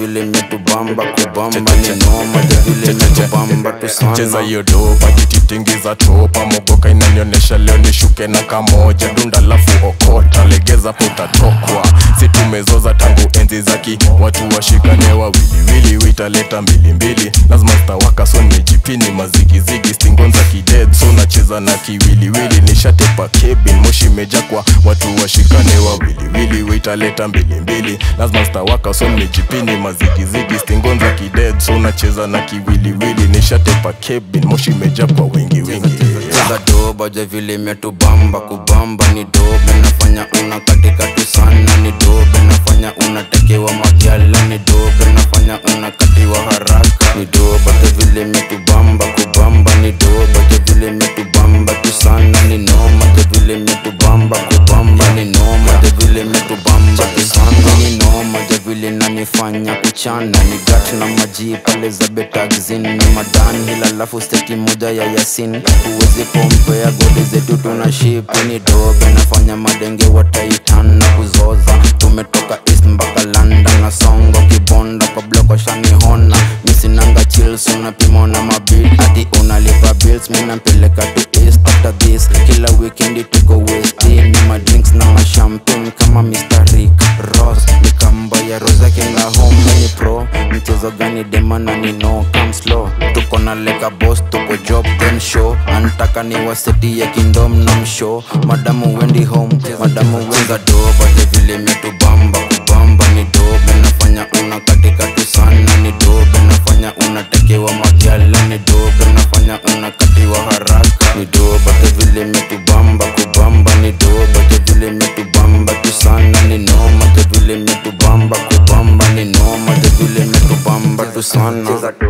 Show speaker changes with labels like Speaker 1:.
Speaker 1: vile metubamba kubamba ni noma ja vile metubamba tu
Speaker 2: cheza
Speaker 1: sana
Speaker 2: hiyo dopa tititingiza topa mogoka inanionyesha leo nishuke na kamoja dunda lafu okota legeza potatokwa si tumezoza tangu enzi zaki watu washikane wawiliwili witaleta mbilimbili lazima stawaka so nimejipini mazigizigi stingonza kided so nacheza na kiwiliwili nishatepa kebin moshi meja kwa watu washikane wawiliwili witaleta mbilimbili lazima stawaka so nimejipini mazigizigi stingonza kided so nacheza na kiwiliwili nishatepa kebin moshi meja kwa wengi wengi
Speaker 1: cheza doba ja vile metubamba kubamba ni dobe nafanya una katika tu sana ni dobe nafanya unatekewa magyala ni dobe nafanya unakatiwa haraka ni doba ja vile metubamba kubamba ni doba ja vile metubamba tu sana ni noma ja vile metubamba kubamba ni noma ja vile metubamba tu sana ni noma ja vile nanifanya kuchana ni gat na maji pale za betagzin ni madan hila lafu steki moja ya yasin huwezi kompea goli zetu tuna shipi ni dobe nafanya madenge wataitan na kuzoza tumetoka east mpaka london na songo kibonda kwa bloko shanihona misinanga chills unapima na mabit ati unalipa bills minampeleka tu east after this kila weekendi tuko west ni madrinks na mashampin kama Mr. Rick Ross nikamba ya rosa kinga home ni pro mchezo gani demana ni no come slow tuko na leka boss tuko job then show antaka ni waseti ya kingdom na mshow madamu wendi home madamu wenga doba de vile metubamba kubamba ni dobe nafanya una katika tu sana ni dobe nafanya unatekewa magyala ni dobe nafanya unakatiwa haraka ni doba de vile metubamba kubamba ni doba de vile metubamba tu sana ni noma de vile metubamba kubamba ni noma de vile metubamba tu sana